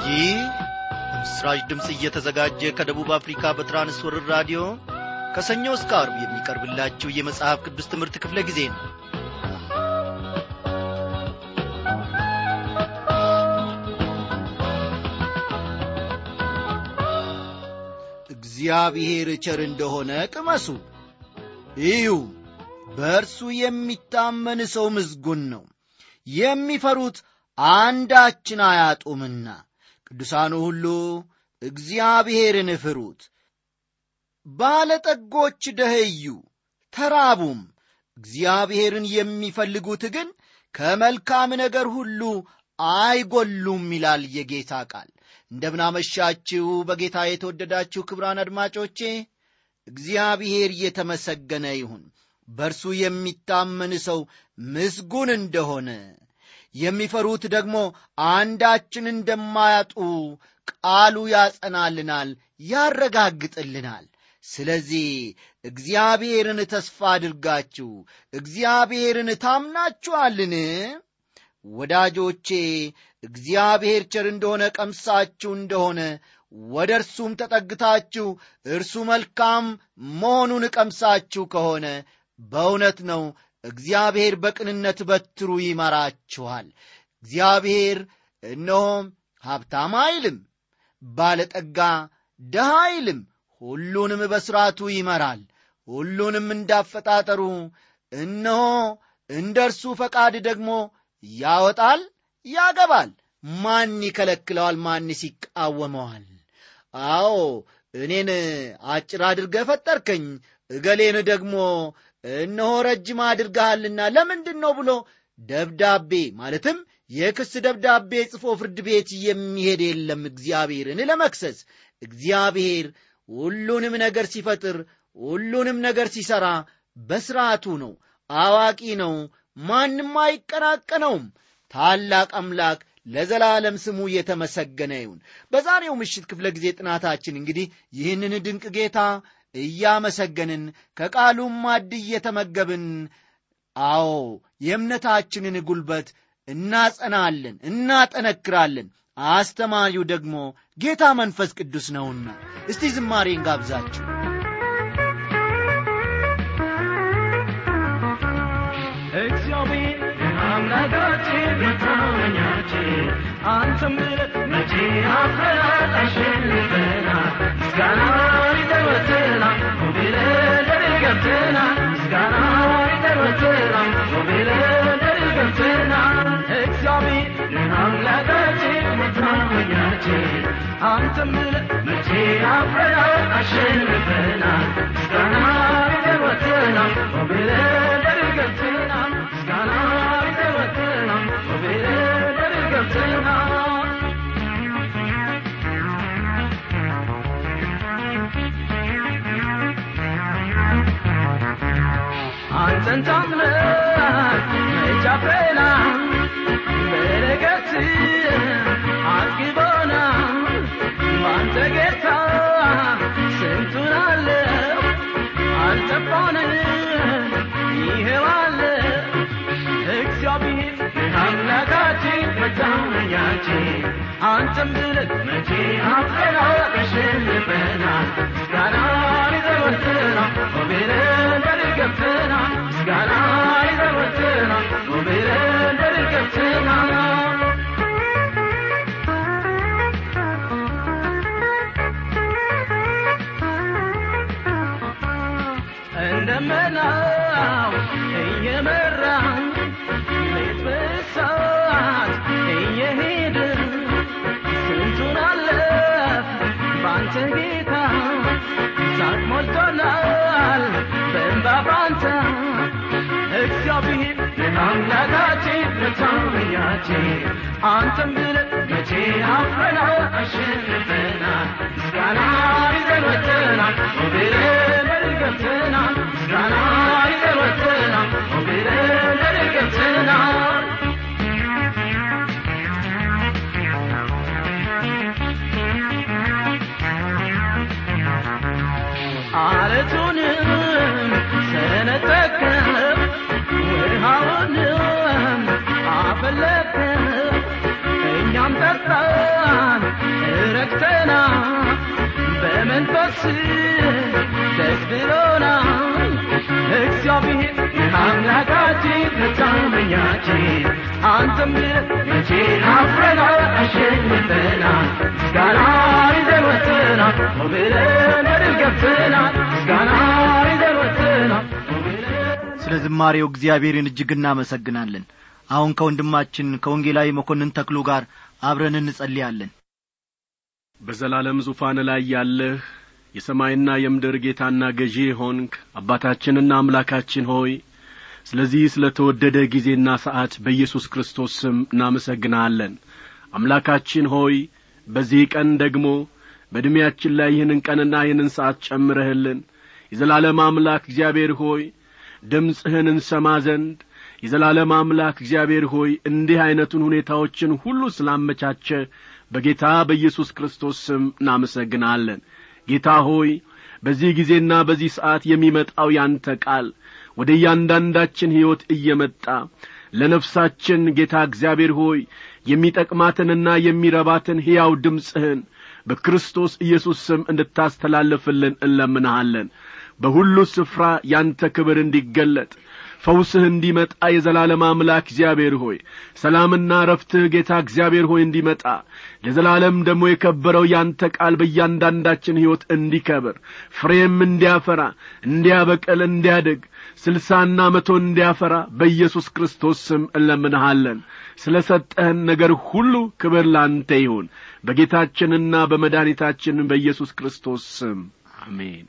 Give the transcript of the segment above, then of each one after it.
ይህ ምስራች ድምፅ እየተዘጋጀ ከደቡብ አፍሪካ በትራንስወርር ራዲዮ ከሰኞ እስከ አርብ የሚቀርብላችሁ የመጽሐፍ ቅዱስ ትምህርት ክፍለ ጊዜ ነው እግዚአብሔር ቸር እንደሆነ ቅመሱ እዩ በእርሱ የሚታመን ሰው ምዝጉን ነው የሚፈሩት አንዳችን አያጡምና ቅዱሳኑ ሁሉ እግዚአብሔርን ፍሩት ባለጠጎች ደኸዩ ተራቡም እግዚአብሔርን የሚፈልጉት ግን ከመልካም ነገር ሁሉ አይጎሉም ይላል የጌታ ቃል እንደምናመሻችሁ በጌታ የተወደዳችሁ ክብራን አድማጮቼ እግዚአብሔር እየተመሰገነ ይሁን በእርሱ የሚታመን ሰው ምስጉን እንደሆነ የሚፈሩት ደግሞ አንዳችን እንደማያጡ ቃሉ ያጸናልናል ያረጋግጥልናል ስለዚህ እግዚአብሔርን ተስፋ አድርጋችሁ እግዚአብሔርን ታምናችኋልን ወዳጆቼ እግዚአብሔር ቸር እንደሆነ ቀምሳችሁ እንደሆነ ወደ እርሱም ተጠግታችሁ እርሱ መልካም መሆኑን ቀምሳችሁ ከሆነ በእውነት ነው እግዚአብሔር በቅንነት በትሩ ይመራችኋል እግዚአብሔር እነሆም ሀብታም አይልም ባለጠጋ ደሃ አይልም ሁሉንም በሥርዓቱ ይመራል ሁሉንም እንዳፈጣጠሩ እነሆ እንደ እርሱ ፈቃድ ደግሞ ያወጣል ያገባል ማን ይከለክለዋል ማንስ ይቃወመዋል አዎ እኔን አጭር አድርገ ፈጠርከኝ እገሌን ደግሞ እነሆ ረጅም አድርገሃልና ለምንድን ነው ብሎ ደብዳቤ ማለትም የክስ ደብዳቤ ጽፎ ፍርድ ቤት የሚሄድ የለም እግዚአብሔርን ለመክሰስ እግዚአብሔር ሁሉንም ነገር ሲፈጥር ሁሉንም ነገር ሲሠራ በሥርዓቱ ነው አዋቂ ነው ማንም አይቀናቀነውም ታላቅ አምላክ ለዘላለም ስሙ የተመሰገነ ይሁን በዛሬው ምሽት ክፍለ ጊዜ ጥናታችን እንግዲህ ይህንን ድንቅ ጌታ እያመሰገንን ከቃሉም ማድ እየተመገብን አዎ የእምነታችንን ጉልበት እናጸናለን እናጠነክራለን አስተማሪው ደግሞ ጌታ መንፈስ ቅዱስ ነውና እስቲ ዝማሬን ጋብዛችሁ እግዚአብሔር አምላካችን መታመኛችን አንተም ብለህ መቼ አፍረናል አሸንፈናል ምስጋና ይዘወትራል ብለን ድል ገብተናል ምስጋና ይዘወትራል ብለን ድል ገብተናል እግዚአብሔር አምላካችን መታመኛችን አንተም ብለህ መቼ አፍረናል አሸንፈናል ምስጋና ይዘወትራል ብለን ድል ገብተናል ምስጋና ይዘወትራል ብለን ድል ገብተናል አንተን ታምነን መች አፍረናል በረከት አጥግቦናል በአንተ ጌታ ስንቱን አለው አልጠፋንም ይሄው አለ እግዚአብሔር አምላካችን መታመኛችን አንተም ብለን መቼ አፍረናል አሸንፈናል ምስጋና ይዘወትራል ብለን ድል ገብተናል ምስጋና ይዘወትራል ብለን ድል ገብተናል እንደመናው እየመራን ሌት በሳት እየሄድን ስንቱን አለፍ ባንተ ጌታ ሳቅ ሞልቶናል በእንባ ባንተ እግዚአብሔር አምላካችን መታመኛችን አንተም ብለን መቼ አፍረናል አሸንፈናል ምስጋና ይዘን ወጥተናል ብለን ድል ገብተናል ምስጋና ይዘን ወጥተናል ብለን ድል ገብተናል አለቱንም ሰነጠቅም ውሃውንም አፈለቅም እኛም ጠጣ ብርሃን ረክተናል በመንፈስ ደስ ብሎናል እግዚአብሔር አምላካችን መታመኛችን አንተም መቼ አፍረናል አሸንፈናል ምስጋና ይዘን ወጥተናል ብለን በድል ገብተናል ምስጋና ይዘን ወጥተናል ስለ ዝማሬው እግዚአብሔርን እጅግ እናመሰግናለን አሁን ከወንድማችን ከወንጌላዊ መኮንን ተክሉ ጋር አብረን እንጸልያለን በዘላለም ዙፋን ላይ ያለህ የሰማይና የምድር ጌታና ገዢ ሆንክ አባታችንና አምላካችን ሆይ ስለዚህ ስለ ተወደደ ጊዜና ሰዓት በኢየሱስ ክርስቶስ ስም እናመሰግንሃለን አምላካችን ሆይ በዚህ ቀን ደግሞ በዕድሜያችን ላይ ይህንን ቀንና ይህንን ሰዓት ጨምረህልን የዘላለም አምላክ እግዚአብሔር ሆይ ድምፅህን እንሰማ ዘንድ የዘላለም አምላክ እግዚአብሔር ሆይ እንዲህ ዐይነቱን ሁኔታዎችን ሁሉ ስላመቻቸ በጌታ በኢየሱስ ክርስቶስ ስም እናመሰግናለን ጌታ ሆይ በዚህ ጊዜና በዚህ ሰዓት የሚመጣው ያንተ ቃል ወደ እያንዳንዳችን ሕይወት እየመጣ ለነፍሳችን ጌታ እግዚአብሔር ሆይ የሚጠቅማትንና የሚረባትን ሕያው ድምፅህን በክርስቶስ ኢየሱስ ስም እንድታስተላልፍልን እንለምንሃለን በሁሉ ስፍራ ያንተ ክብር እንዲገለጥ ፈውስህ እንዲመጣ የዘላለም አምላክ እግዚአብሔር ሆይ ሰላምና ረፍትህ ጌታ እግዚአብሔር ሆይ እንዲመጣ ለዘላለም ደግሞ የከበረው ያንተ ቃል በእያንዳንዳችን ሕይወት እንዲከብር ፍሬም እንዲያፈራ እንዲያበቅል እንዲያድግ ስልሳና መቶ እንዲያፈራ በኢየሱስ ክርስቶስ ስም እንለምንሃለን ስለ ሰጠህን ነገር ሁሉ ክብር ላንተ ይሁን በጌታችንና በመድኃኒታችን በኢየሱስ ክርስቶስ ስም አሜን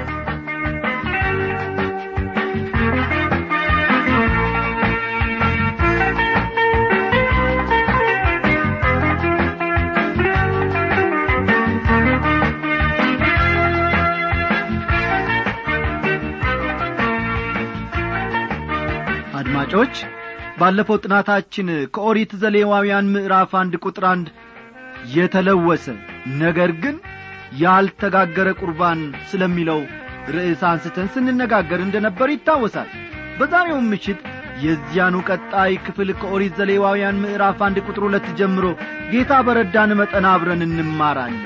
አድማጮች ባለፈው ጥናታችን ከኦሪት ዘሌዋውያን ምዕራፍ አንድ ቁጥር አንድ የተለወሰ ነገር ግን ያልተጋገረ ቁርባን ስለሚለው ርዕስ አንስተን ስንነጋገር እንደ ነበር ይታወሳል በዛሬውም ምሽት የዚያኑ ቀጣይ ክፍል ከኦሪት ዘሌዋውያን ምዕራፍ አንድ ቁጥር ሁለት ጀምሮ ጌታ በረዳን መጠን አብረን እንማራለን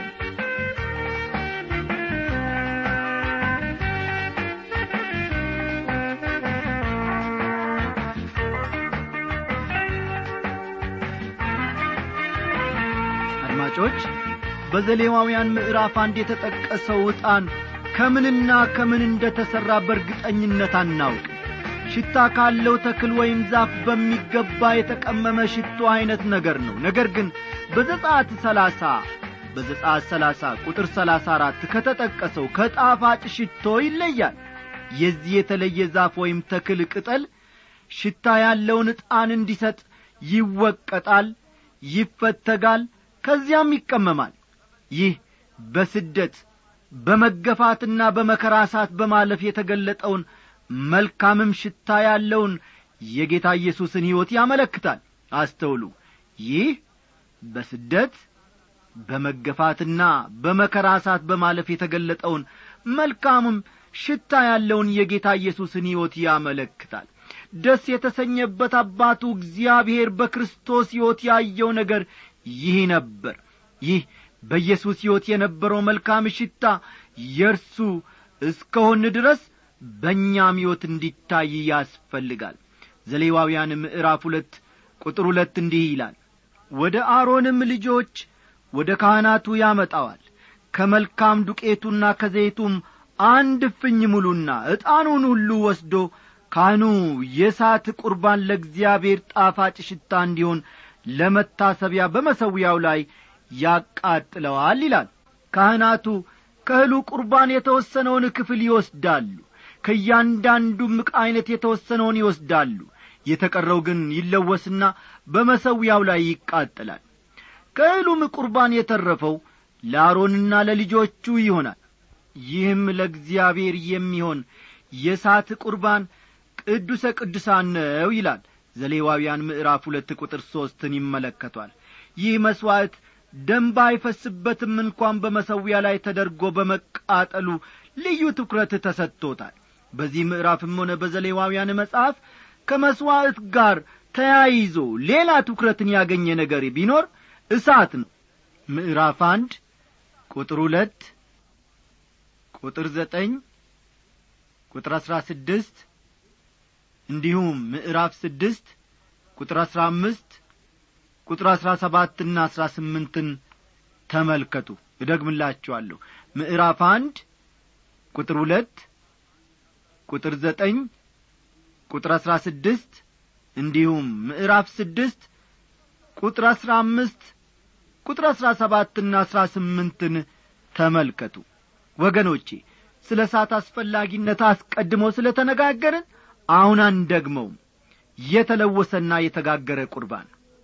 አድማጮች በዘሌዋውያን ምዕራፍ አንድ የተጠቀሰው ዕጣን ከምንና ከምን እንደ ተሠራ በእርግጠኝነት አናውቅም ሽታ ካለው ተክል ወይም ዛፍ በሚገባ የተቀመመ ሽቶ ዐይነት ነገር ነው ነገር ግን በዘጻት ሰላሳ በዘጻት ሰላሳ ቁጥር ሰላሳ አራት ከተጠቀሰው ከጣፋጭ ሽቶ ይለያል የዚህ የተለየ ዛፍ ወይም ተክል ቅጠል ሽታ ያለውን ዕጣን እንዲሰጥ ይወቀጣል ይፈተጋል ከዚያም ይቀመማል ይህ በስደት በመገፋትና በመከራ እሳት በማለፍ የተገለጠውን መልካምም ሽታ ያለውን የጌታ ኢየሱስን ሕይወት ያመለክታል አስተውሉ ይህ በስደት በመገፋትና በመከራ እሳት በማለፍ የተገለጠውን መልካምም ሽታ ያለውን የጌታ ኢየሱስን ሕይወት ያመለክታል ደስ የተሰኘበት አባቱ እግዚአብሔር በክርስቶስ ሕይወት ያየው ነገር ይህ ነበር ይህ በኢየሱስ ሕይወት የነበረው መልካም ሽታ የእርሱ እስከሆን ድረስ በእኛም ሕይወት እንዲታይ ያስፈልጋል ዘሌዋውያን ምዕራፍ ሁለት ቁጥር ሁለት እንዲህ ይላል ወደ አሮንም ልጆች ወደ ካህናቱ ያመጣዋል ከመልካም ዱቄቱና ከዘይቱም አንድ እፍኝ ሙሉና ዕጣኑን ሁሉ ወስዶ ካህኑ የሳት ቁርባን ለእግዚአብሔር ጣፋጭ ሽታ እንዲሆን ለመታሰቢያ በመሰዊያው ላይ ያቃጥለዋል ይላል ካህናቱ ከእህሉ ቁርባን የተወሰነውን ክፍል ይወስዳሉ ከእያንዳንዱም ዕቃ ዐይነት የተወሰነውን ይወስዳሉ የተቀረው ግን ይለወስና በመሰዊያው ላይ ይቃጠላል ከእህሉም ቁርባን የተረፈው ለአሮንና ለልጆቹ ይሆናል ይህም ለእግዚአብሔር የሚሆን የሳት ቁርባን ቅዱሰ ቅዱሳን ነው ይላል ዘሌዋውያን ምዕራፍ ሁለት ቁጥር ሦስትን ይመለከቷል ይህ መሥዋዕት ደንብ አይፈስበትም እንኳን በመሰዊያ ላይ ተደርጎ በመቃጠሉ ልዩ ትኩረት ተሰጥቶታል በዚህ ምዕራፍም ሆነ በዘሌዋውያን መጽሐፍ ከመሥዋዕት ጋር ተያይዞ ሌላ ትኩረትን ያገኘ ነገር ቢኖር እሳት ነው ምዕራፍ አንድ ቁጥር ሁለት ቁጥር ዘጠኝ ቁጥር አሥራ ስድስት እንዲሁም ምዕራፍ ስድስት ቁጥር አሥራ አምስት ቁጥር አሥራ ሰባትና አሥራ ስምንትን ተመልከቱ እደግምላችኋለሁ ምዕራፍ አንድ ቁጥር ሁለት ቁጥር ዘጠኝ ቁጥር አሥራ ስድስት እንዲሁም ምዕራፍ ስድስት ቁጥር አሥራ አምስት ቁጥር አሥራ ሰባትና አሥራ ስምንትን ተመልከቱ ወገኖቼ ስለ እሳት አስፈላጊነት አስቀድሞ ስለ ተነጋገርን አሁን አንደግመውም የተለወሰና የተጋገረ ቁርባን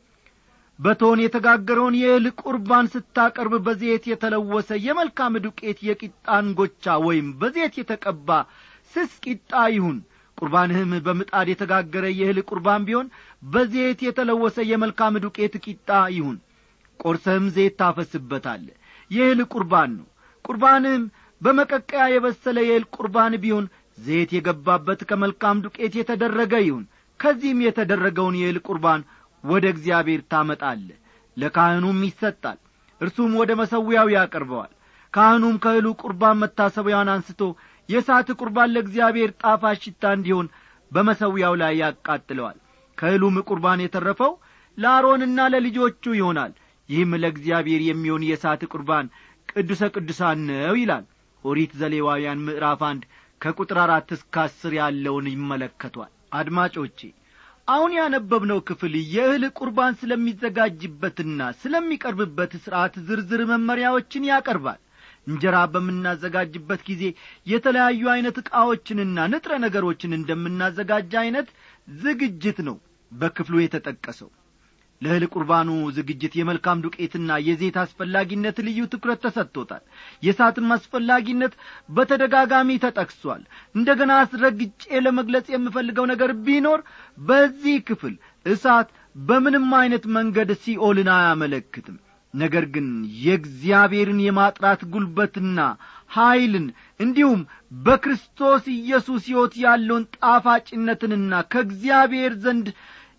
በቶን የተጋገረውን የእህል ቁርባን ስታቀርብ በዘይት የተለወሰ የመልካም ዱቄት የቂጣ እንጎቻ ወይም በዘይት የተቀባ ስስ ቂጣ ይሁን ቁርባንህም በምጣድ የተጋገረ የእህል ቁርባን ቢሆን በዘይት የተለወሰ የመልካም ዱቄት ቂጣ ይሁን ቆርሰህም ዘይት ታፈስበታለ የእህል ቁርባን ነው ቁርባንህም በመቀቀያ የበሰለ የእህል ቁርባን ቢሆን ዘይት የገባበት ከመልካም ዱቄት የተደረገ ይሁን ከዚህም የተደረገውን የእህል ቁርባን ወደ እግዚአብሔር ታመጣለ ለካህኑም ይሰጣል እርሱም ወደ መሰዊያው ያቀርበዋል ካህኑም ከእህሉ ቁርባን መታሰቢያውን አንስቶ የእሳት ቁርባን ለእግዚአብሔር ጣፋጭ ሽታ እንዲሆን በመሰዊያው ላይ ያቃጥለዋል ከእህሉም ቁርባን የተረፈው ለአሮንና ለልጆቹ ይሆናል ይህም ለእግዚአብሔር የሚሆን የእሳት ቁርባን ቅዱሰ ቅዱሳን ነው ይላል ኦሪት ዘሌዋውያን ምዕራፍ አንድ ከቁጥር አራት እስከ አስር ያለውን ይመለከቷል አድማጮቼ አሁን ያነበብነው ክፍል የእህል ቁርባን ስለሚዘጋጅበትና ስለሚቀርብበት ሥርዐት ዝርዝር መመሪያዎችን ያቀርባል እንጀራ በምናዘጋጅበት ጊዜ የተለያዩ ዐይነት ዕቃዎችንና ንጥረ ነገሮችን እንደምናዘጋጅ ዐይነት ዝግጅት ነው በክፍሉ የተጠቀሰው ለእህል ቁርባኑ ዝግጅት የመልካም ዱቄትና የዜት አስፈላጊነት ልዩ ትኩረት ተሰጥቶታል የእሳትም አስፈላጊነት በተደጋጋሚ ተጠቅሷል እንደ ገና አስረግጬ ለመግለጽ የምፈልገው ነገር ቢኖር በዚህ ክፍል እሳት በምንም ዐይነት መንገድ ሲኦልን አያመለክትም ነገር ግን የእግዚአብሔርን የማጥራት ጉልበትና ኀይልን እንዲሁም በክርስቶስ ኢየሱስ ሕይወት ያለውን ጣፋጭነትንና ከእግዚአብሔር ዘንድ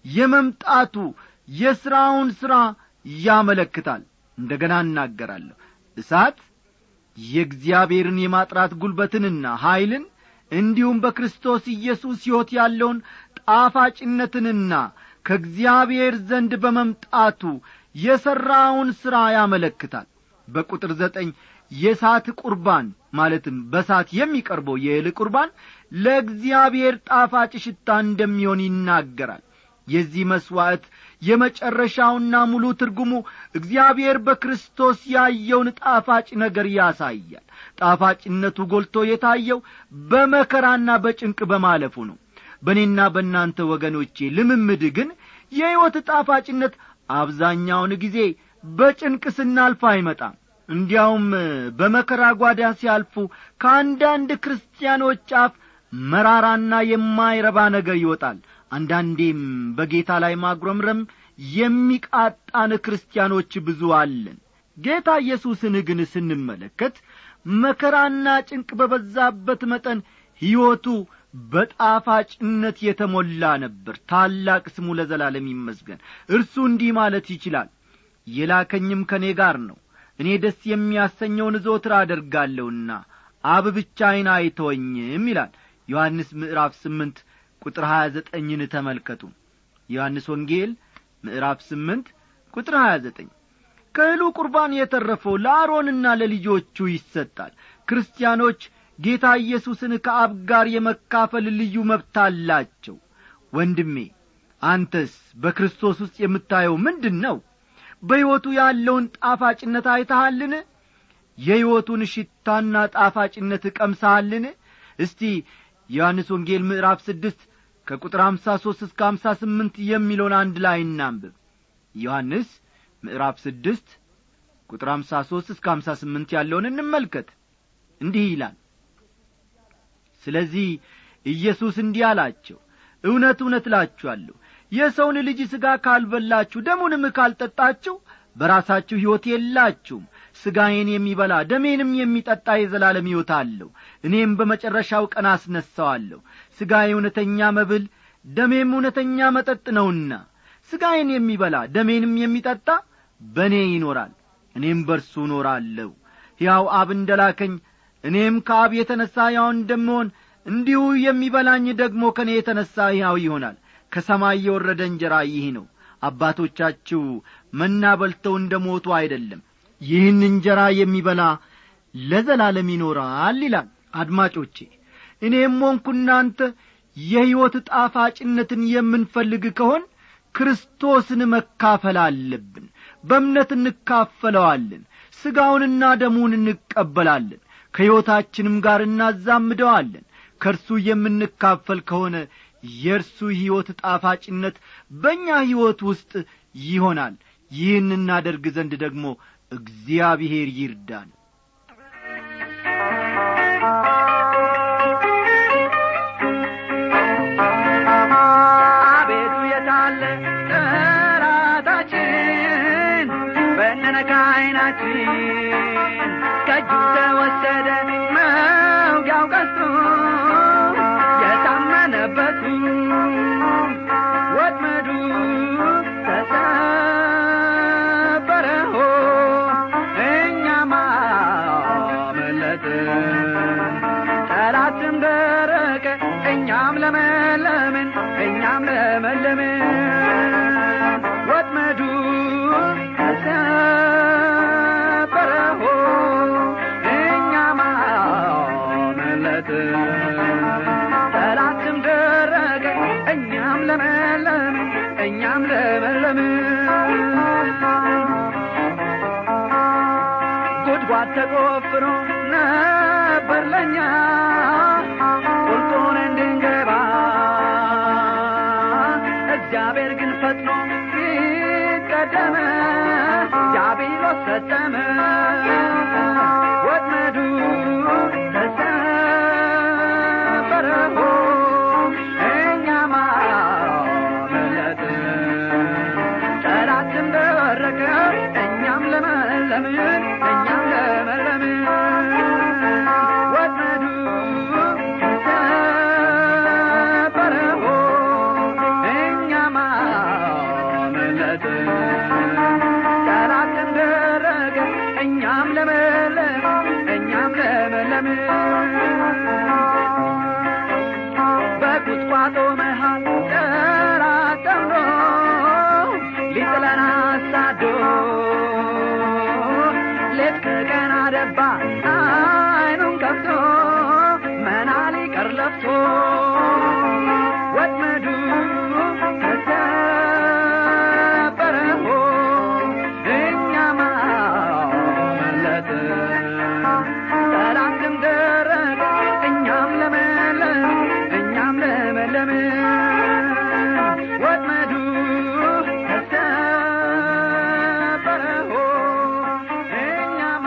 የመምጣቱ የሥራውን ሥራ ያመለክታል እንደ ገና እናገራለሁ እሳት የእግዚአብሔርን የማጥራት ጉልበትንና ኀይልን እንዲሁም በክርስቶስ ኢየሱስ ሕይወት ያለውን ጣፋጭነትንና ከእግዚአብሔር ዘንድ በመምጣቱ የሠራውን ሥራ ያመለክታል በቁጥር ዘጠኝ የእሳት ቁርባን ማለትም በሳት የሚቀርበው የእህል ቁርባን ለእግዚአብሔር ጣፋጭ ሽታ እንደሚሆን ይናገራል የዚህ መሥዋዕት የመጨረሻውና ሙሉ ትርጉሙ እግዚአብሔር በክርስቶስ ያየውን ጣፋጭ ነገር ያሳያል ጣፋጭነቱ ጎልቶ የታየው በመከራና በጭንቅ በማለፉ ነው በእኔና በእናንተ ወገኖቼ ልምምድ ግን የሕይወት ጣፋጭነት አብዛኛውን ጊዜ በጭንቅ ስናልፍ አይመጣም እንዲያውም በመከራ ጓዳ ሲያልፉ ከአንዳንድ ክርስቲያኖች አፍ መራራና የማይረባ ነገር ይወጣል አንዳንዴም በጌታ ላይ ማጉረምረም የሚቃጣን ክርስቲያኖች ብዙ አለን ጌታ ኢየሱስን ግን ስንመለከት መከራና ጭንቅ በበዛበት መጠን ሕይወቱ በጣፋጭነት የተሞላ ነበር ታላቅ ስሙ ለዘላለም ይመስገን እርሱ እንዲህ ማለት ይችላል የላከኝም ከእኔ ጋር ነው እኔ ደስ የሚያሰኘውን ዘወትር አደርጋለሁና አብ ብቻዬን አይተወኝም ይላል ዮሐንስ ምዕራፍ ስምንት ቁጥር ሀያ ዘጠኝን ተመልከቱ ዮሐንስ ወንጌል ምዕራፍ ስምንት ቁጥር ሀያ ዘጠኝ ከእህሉ ቁርባን የተረፈው ለአሮንና ለልጆቹ ይሰጣል ክርስቲያኖች ጌታ ኢየሱስን ከአብ ጋር የመካፈል ልዩ መብት አላቸው ወንድሜ አንተስ በክርስቶስ ውስጥ የምታየው ምንድን ነው በሕይወቱ ያለውን ጣፋጭነት አይተሃልን የሕይወቱን ሽታና ጣፋጭነት ቀምሰሃልን እስቲ ዮሐንስ ወንጌል ምዕራፍ ስድስት ከቁጥር አምሳ ሦስት እስከ አምሳ ስምንት የሚለውን አንድ ላይ እናንብብ ዮሐንስ ምዕራፍ ስድስት ቁጥር አምሳ ሦስት እስከ አምሳ ስምንት ያለውን እንመልከት እንዲህ ይላል ስለዚህ ኢየሱስ እንዲህ አላቸው እውነት እውነት እላችኋለሁ የሰውን ልጅ ሥጋ ካልበላችሁ ደሙንም ካልጠጣችሁ በራሳችሁ ሕይወት የላችሁም ሥጋዬን የሚበላ ደሜንም የሚጠጣ የዘላለም ሕይወት አለው እኔም በመጨረሻው ቀን አስነሣዋለሁ ሥጋዬ እውነተኛ መብል ደሜም እውነተኛ መጠጥ ነውና ሥጋዬን የሚበላ ደሜንም የሚጠጣ በእኔ ይኖራል እኔም በርሱ እኖራለሁ ሕያው አብ እንደ ላከኝ እኔም ከአብ የተነሣ ሕያው እንደምሆን እንዲሁ የሚበላኝ ደግሞ ከእኔ የተነሣ ሕያው ይሆናል ከሰማይ የወረደ እንጀራ ይህ ነው አባቶቻችሁ መና በልተው እንደ ሞቱ አይደለም ይህን እንጀራ የሚበላ ለዘላለም ይኖራል ይላል አድማጮቼ እኔም ሆንኩ እናንተ የሕይወት ጣፋጭነትን የምንፈልግ ከሆን ክርስቶስን መካፈል አለብን በእምነት እንካፈለዋለን ሥጋውንና ደሙን እንቀበላለን ከሕይወታችንም ጋር እናዛምደዋለን ከእርሱ የምንካፈል ከሆነ የእርሱ ሕይወት ጣፋጭነት በእኛ ሕይወት ውስጥ ይሆናል ይህን እናደርግ ዘንድ ደግሞ እግዚአብሔር ይርዳን አቤቱ የታለ ጠላታችን በነነካ ዓይናችን ከእጁ ተወሰደ መውጊያው ቀስቱ የታመነበቱ ወጥመዱ ተሰበረ ሆ እኛም አመለጥን ጠላትም ደረቀ እኛም ለመለምን እኛም ለመለምን ወጥመዱ ተሰበረ ሆ እኛም አመለጥን ጠላትም ደረቀ እኛም ለመለምን እኛም ለመለምን ጉድጓድ ተቆፍሮ ነበር ለኛ ቁልቁን እንድንገባ እግዚአብሔር ግን ፈጥኖ ይቀደመ ዲያብሎስ ሰጠመ ወጥመዱ ተሰበረ ሆ እኛም አመለጥን ጠላትም ደረቀ እኛም ለመለምን እኛም ለመለምን ወጥመዱ ተሰበረ ሆ እኛም አመለጥን ጠላትም ደረቀ እኛም ለመለም እኛም ለመለምን በቁጥቋጦ መሃል ጠላት ጠምዶ ሊጥለን አሳዶ ሌት ከቀን አደባ አይኑን ከፍቶ መና ሊቀር ለፍቶ ወጥመዱ ተሰበረ ሆ እኛም አመለጥን ጠላትም ደረቀ እኛም ለመለም እኛም ለመለምን ወጥመዱ ተሰበረ ሆ እኛም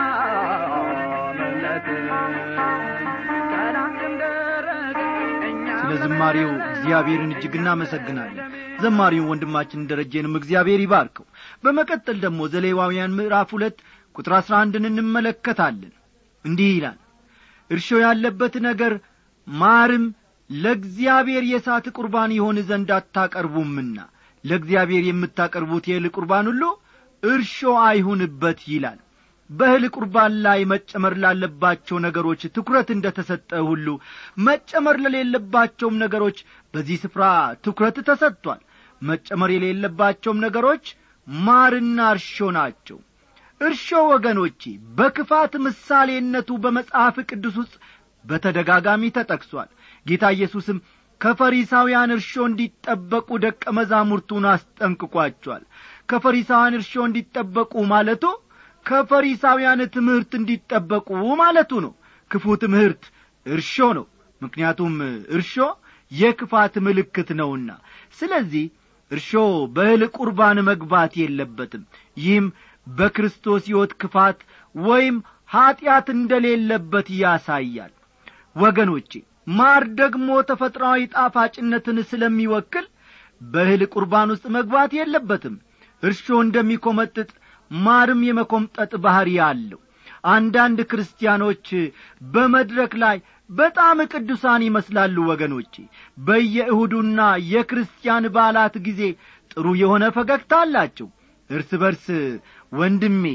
አመለጥን ጠላትም ደረቀ እኛም ስለ ዝማሬው እግዚአብሔርን እጅግ እናመሰግናለን ዘማሪውን ወንድማችን ደረጀንም እግዚአብሔር ይባርከው በመቀጠል ደግሞ ዘሌዋውያን ምዕራፍ ሁለት ቁጥር አሥራ አንድን እንመለከታለን እንዲህ ይላል እርሾ ያለበት ነገር ማርም ለእግዚአብሔር የእሳት ቁርባን ይሆን ዘንድ አታቀርቡምና ለእግዚአብሔር የምታቀርቡት የእህል ቁርባን ሁሉ እርሾ አይሁንበት ይላል በእህል ቁርባን ላይ መጨመር ላለባቸው ነገሮች ትኩረት እንደ ተሰጠ ሁሉ መጨመር ለሌለባቸውም ነገሮች በዚህ ስፍራ ትኩረት ተሰጥቷል መጨመር የሌለባቸውም ነገሮች ማርና እርሾ ናቸው እርሾ ወገኖቼ በክፋት ምሳሌነቱ በመጽሐፍ ቅዱስ ውስጥ በተደጋጋሚ ተጠቅሷል ጌታ ኢየሱስም ከፈሪሳውያን እርሾ እንዲጠበቁ ደቀ መዛሙርቱን አስጠንቅቋቸዋል ከፈሪሳውያን እርሾ እንዲጠበቁ ማለቱ ከፈሪሳውያን ትምህርት እንዲጠበቁ ማለቱ ነው ክፉ ትምህርት እርሾ ነው ምክንያቱም እርሾ የክፋት ምልክት ነውና ስለዚህ እርሾ በእህል ቁርባን መግባት የለበትም ይህም በክርስቶስ ሕይወት ክፋት ወይም ኀጢአት እንደሌለበት ያሳያል ወገኖቼ ማር ደግሞ ተፈጥሯዊ ጣፋጭነትን ስለሚወክል በእህል ቁርባን ውስጥ መግባት የለበትም እርሾ እንደሚኰመጥጥ ማርም የመኰምጠጥ ባሕሪ አለው አንዳንድ ክርስቲያኖች በመድረክ ላይ በጣም ቅዱሳን ይመስላሉ ወገኖቼ በየእሁዱና የክርስቲያን በዓላት ጊዜ ጥሩ የሆነ ፈገግታ አላቸው እርስ በርስ ወንድሜ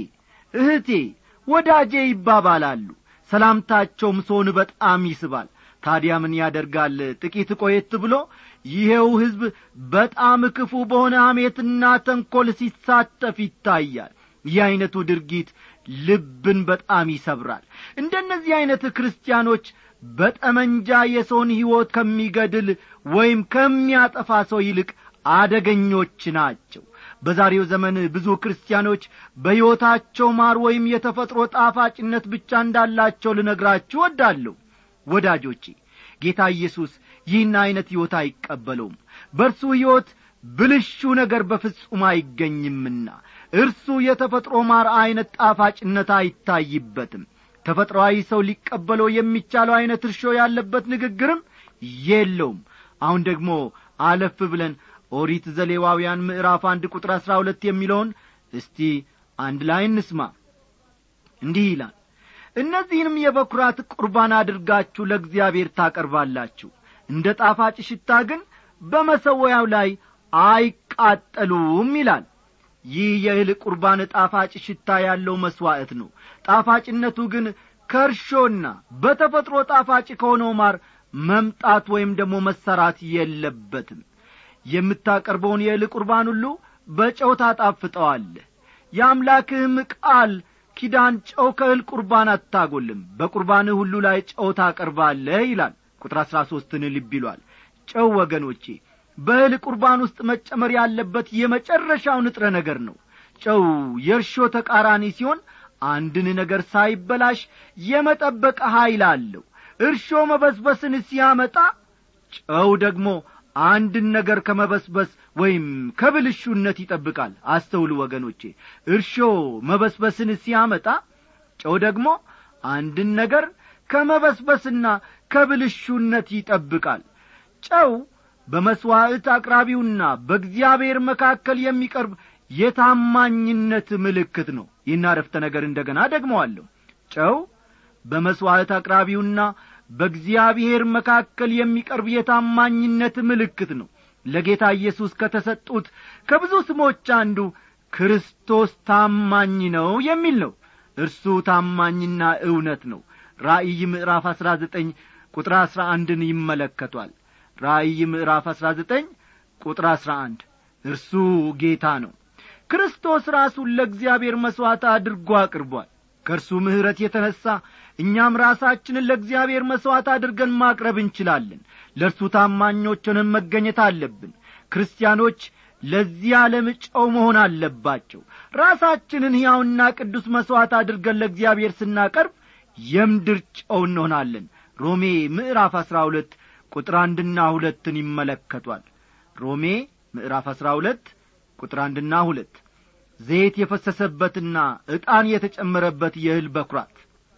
እህቴ ወዳጄ ይባባላሉ ሰላምታቸውም ሰውን በጣም ይስባል ታዲያ ምን ያደርጋል ጥቂት ቆየት ብሎ ይሄው ሕዝብ በጣም ክፉ በሆነ ሐሜትና ተንኰል ሲሳተፍ ይታያል ይህ ዐይነቱ ድርጊት ልብን በጣም ይሰብራል እንደነዚህ ዐይነት ክርስቲያኖች በጠመንጃ የሰውን ሕይወት ከሚገድል ወይም ከሚያጠፋ ሰው ይልቅ አደገኞች ናቸው በዛሬው ዘመን ብዙ ክርስቲያኖች በሕይወታቸው ማር ወይም የተፈጥሮ ጣፋጭነት ብቻ እንዳላቸው ልነግራችሁ ወዳለሁ ወዳጆቼ ጌታ ኢየሱስ ይህን ዐይነት ሕይወት አይቀበለውም በእርሱ ሕይወት ብልሹ ነገር በፍጹም አይገኝምና እርሱ የተፈጥሮ ማር ዐይነት ጣፋጭነት አይታይበትም ተፈጥሮአዊ ሰው ሊቀበለው የሚቻለው ዐይነት እርሾ ያለበት ንግግርም የለውም አሁን ደግሞ አለፍ ብለን ኦሪት ዘሌዋውያን ምዕራፍ አንድ ቁጥር አሥራ ሁለት የሚለውን እስቲ አንድ ላይ እንስማ እንዲህ ይላል እነዚህንም የበኵራት ቁርባን አድርጋችሁ ለእግዚአብሔር ታቀርባላችሁ እንደ ጣፋጭ ሽታ ግን በመሰወያው ላይ አይቃጠሉም ይላል ይህ የእህል ቁርባን ጣፋጭ ሽታ ያለው መሥዋዕት ነው ጣፋጭነቱ ግን ከእርሾና በተፈጥሮ ጣፋጭ ከሆነው ማር መምጣት ወይም ደግሞ መሰራት የለበትም የምታቀርበውን የእህል ቁርባን ሁሉ በጨው ታጣፍጠዋለህ የአምላክህም ቃል ኪዳን ጨው ከእህል ቁርባን አታጐልም በቁርባንህ ሁሉ ላይ ጨው ታቀርባለህ ይላል ቁጥር አሥራ ሦስትን ልብ ይሏል ጨው ወገኖቼ በእህል ቁርባን ውስጥ መጨመር ያለበት የመጨረሻው ንጥረ ነገር ነው ጨው የእርሾ ተቃራኒ ሲሆን አንድን ነገር ሳይበላሽ የመጠበቅ ኀይል አለው እርሾ መበስበስን ሲያመጣ ጨው ደግሞ አንድን ነገር ከመበስበስ ወይም ከብልሹነት ይጠብቃል አስተውሉ ወገኖቼ እርሾ መበስበስን ሲያመጣ ጨው ደግሞ አንድን ነገር ከመበስበስና ከብልሹነት ይጠብቃል ጨው በመሥዋዕት አቅራቢውና በእግዚአብሔር መካከል የሚቀርብ የታማኝነት ምልክት ነው ይህን አረፍተ ነገር እንደ ገና ደግመዋለሁ ጨው በመሥዋዕት አቅራቢውና በእግዚአብሔር መካከል የሚቀርብ የታማኝነት ምልክት ነው ለጌታ ኢየሱስ ከተሰጡት ከብዙ ስሞች አንዱ ክርስቶስ ታማኝ ነው የሚል ነው እርሱ ታማኝና እውነት ነው ራእይ ምዕራፍ አሥራ ዘጠኝ ቁጥር አሥራ አንድን ይመለከቷል ራእይ ምዕራፍ አሥራ ዘጠኝ ቁጥር አሥራ አንድ እርሱ ጌታ ነው ክርስቶስ ራሱን ለእግዚአብሔር መሥዋዕት አድርጎ አቅርቧል ከእርሱ ምሕረት የተነሣ እኛም ራሳችንን ለእግዚአብሔር መሥዋዕት አድርገን ማቅረብ እንችላለን ለእርሱ ታማኞችንም መገኘት አለብን ክርስቲያኖች ለዚህ ዓለም ጨው መሆን አለባቸው ራሳችንን ሕያውና ቅዱስ መሥዋዕት አድርገን ለእግዚአብሔር ስናቀርብ የምድር ጨው እንሆናለን ሮሜ ምዕራፍ አሥራ ሁለት ቁጥር አንድና ሁለትን ይመለከቷል ሮሜ ምዕራፍ አሥራ ሁለት ቁጥር አንድና ሁለት ዘይት የፈሰሰበትና ዕጣን የተጨመረበት የእህል በኵራት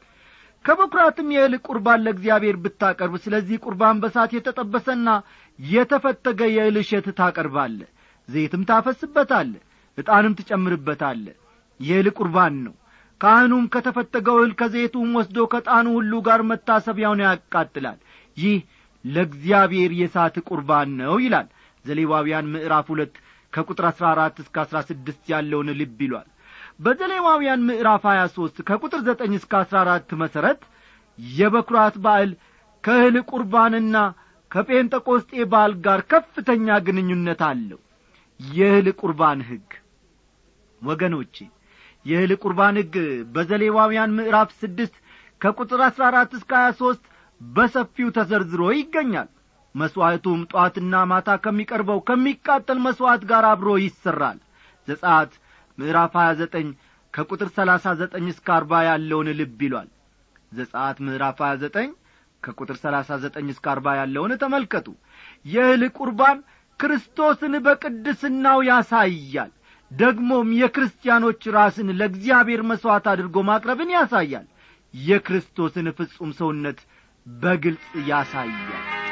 ከበኵራትም የእህል ቁርባን ለእግዚአብሔር ብታቀርብ ስለዚህ ቁርባን በሳት የተጠበሰና የተፈተገ የእህል እሸት ታቀርባለ ዘይትም ታፈስበታለ ዕጣንም ትጨምርበታለ የእህል ቁርባን ነው ካህኑም ከተፈተገው እህል ከዘይቱም ወስዶ ከጣኑ ሁሉ ጋር መታሰቢያውን ያቃጥላል ይህ ለእግዚአብሔር የሳት ቁርባን ነው ይላል ዘሌዋውያን ምዕራፍ ሁለት ከቁጥር አሥራ አራት እስከ አሥራ ስድስት ያለውን ልብ ይሏል በዘሌዋውያን ምዕራፍ ሀያ ሦስት ከቁጥር ዘጠኝ እስከ አሥራ አራት መሠረት የበኵራት በዓል ከእህል ቁርባንና ከጴንጠቆስጤ በዓል ጋር ከፍተኛ ግንኙነት አለው የእህል ቁርባን ሕግ ወገኖቼ የእህል ቁርባን ሕግ በዘሌዋውያን ምዕራፍ ስድስት ከቁጥር አሥራ አራት እስከ ሀያ ሦስት በሰፊው ተዘርዝሮ ይገኛል መሥዋዕቱም ጧትና ማታ ከሚቀርበው ከሚቃጠል መሥዋዕት ጋር አብሮ ይሠራል ዘጻት ምዕራፍ ሀያ ዘጠኝ ከቁጥር ሰላሳ ዘጠኝ እስከ አርባ ያለውን ልብ ይሏል ዘጻት ምዕራፍ ሀያ ዘጠኝ ከቁጥር ሰላሳ ዘጠኝ እስከ አርባ ያለውን ተመልከቱ የእህል ቁርባን ክርስቶስን በቅድስናው ያሳያል ደግሞም የክርስቲያኖች ራስን ለእግዚአብሔር መሥዋዕት አድርጎ ማቅረብን ያሳያል የክርስቶስን ፍጹም ሰውነት በግልጽ ያሳያል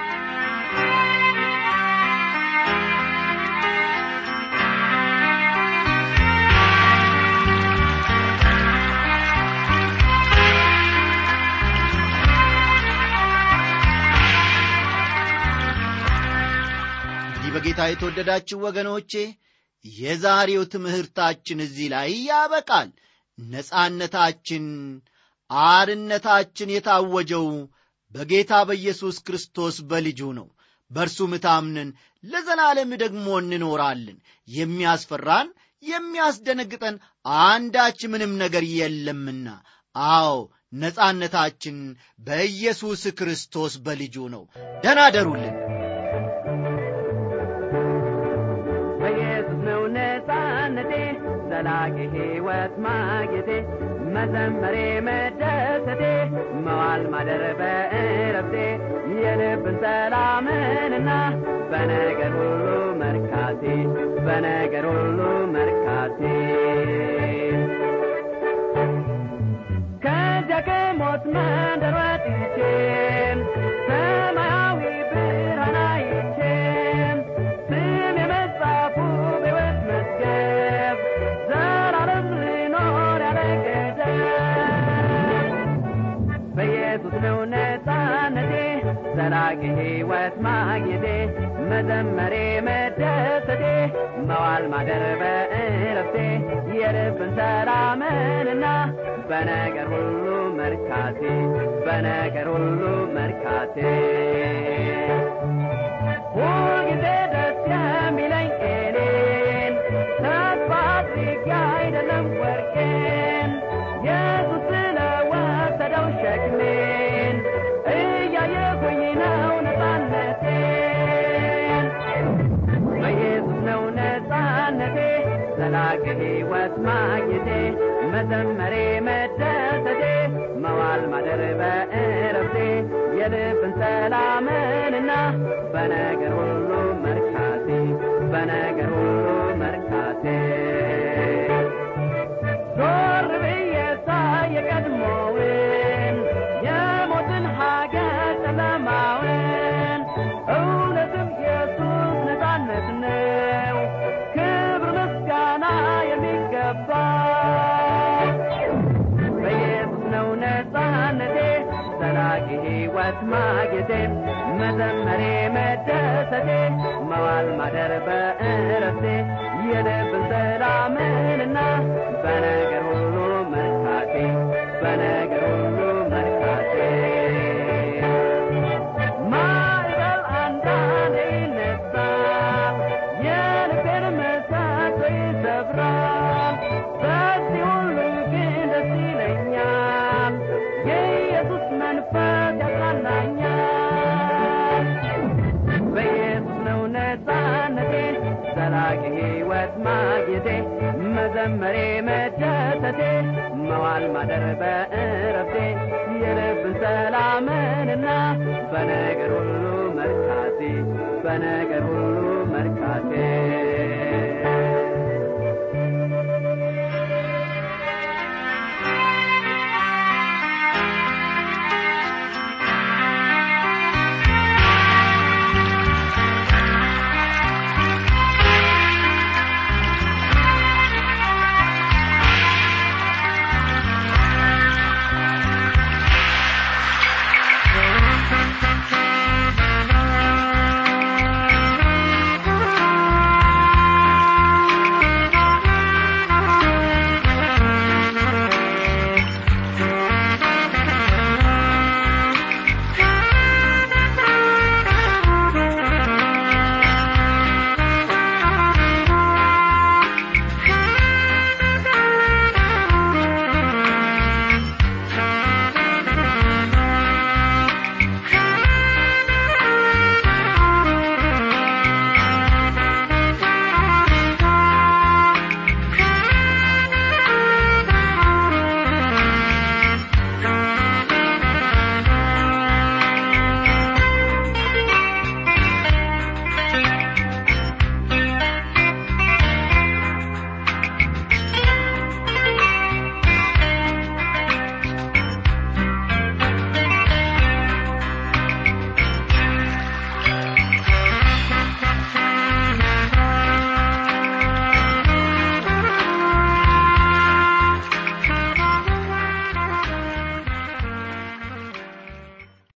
እንግዲህ በጌታ የተወደዳችሁ ወገኖቼ የዛሬው ትምህርታችን እዚህ ላይ ያበቃል ነጻነታችን አርነታችን የታወጀው በጌታ በኢየሱስ ክርስቶስ በልጁ ነው በእርሱም ታምነን ለዘላለም ደግሞ እንኖራለን የሚያስፈራን የሚያስደነግጠን አንዳች ምንም ነገር የለምና አዎ ነጻነታችን በኢየሱስ ክርስቶስ በልጁ ነው ደናደሩልን በኢየሱስ ነው ነጻነቴ ዘላቂ ሕይወት ማግኘቴ መዘመሬ መደሰቴ መዋል ማደር በእረፍቴ የልብን ሰላምንና በነገር ሁሉ መርካቴ በነገር ሁሉ መርካቴ ከዚያ ከሞት መንደር ወጥቼ ሰማያዊ ብርሃን አይቼ ስም የመጻፉ በሕይወት መዝገብ ዘላለም ልኖር ያለ ገደብ በኢየሱስ ነው ነጻነቴ ዘላቂ ሕይወት ማግኘቴ መዘመሬ መደሰቴ መዋል ማደር በእረፍቴ የልብን ሰላምንና በነገር ሁሉ መርካቴ በነገር ሁሉ መርካቴ ሁልጊዜ ደስ የሚለኝ እኔን ተስፋ አድርጌ አይደለም ወርቄን ኢየሱስ ስለወሰደው ሸክሜን እያየሁኝ ነው ነጻነቴን በኢየሱስ ነው ነጻነቴ ዘላቂ ሕይወት ማግኘቴ መዘመሬ መደሰቴ መዋል ማደር በእረፍቴ የልብን ሰላምንና በነገር ሁሉ መርካቴ በነገር ሁሉ መርካቴ ዞር ብዬ ሳይ የቀድሞውን የሞትን ሀገር ጨለማውን እውነትም ኢየሱስ ነጻነት ነው ክብር ምስጋና የሚገባ በኢየሱስ ነው ነጻነቴ ዘላቂ ሕይወት ማግኘቴ መዘመሬ መደሰቴ መዋል ማደር በእረፍቴ የልብን ሰላምንና በነገር ሁሉ መርካቴ በነገር ሁሉ መርካቴ ማዕበል አንዳንዴ ይነሳል የልቤን መሰሶ ይሰብራል በዚህ ሁሉ ግን ደስ ይለኛል የኢየሱስ መንፈስ ያጽናናኛል በኢየሱስ ነው ነጻነቴ ዘላቂ ሕይወት ማግኘቴ መዘመሬ መደሰቴ መዋል ማደር በእረፍቴ የልብን ሰላምንና በነገር ሁሉ መርካቴ በነገር ሁሉ